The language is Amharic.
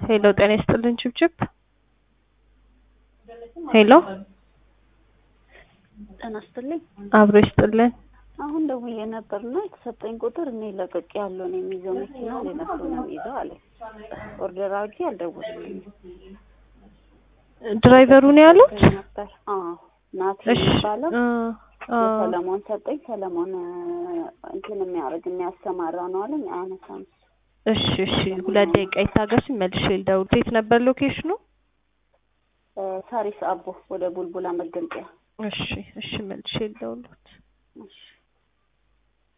ሄሎ ጤና ይስጥልን ችብችብ ሄሎ ጤና ይስጥልኝ። አብሮ ይስጥልን። አሁን ደውዬ ነበርና የተሰጠኝ ቁጥር እኔ ለቅቄ ያለውን የሚይዘው መኪና ሌላ ሰው ነው የሚይዘው አለ። ኦርደር አድርጌ አልደወልኩኝም ድራይቨሩ ነው ያሉት? ነበር። አዎ ናቲ እሺ የሚባለው እ አ ሰለሞን ሰጠኝ። ሰለሞን እንትን የሚያደርግ የሚያሰማራ ነው አለኝ። አያነሳም። እሺ እሺ ሁለት ደቂቃ ይታገሱኝ፣ መልሼ ልደውል። የት ነበር ሎኬሽኑ? እ ሳሪስ አቦ ወደ ቡልቡላ መገንጠያ። እሺ እሺ መልሼ ልደውልዎት። እሺ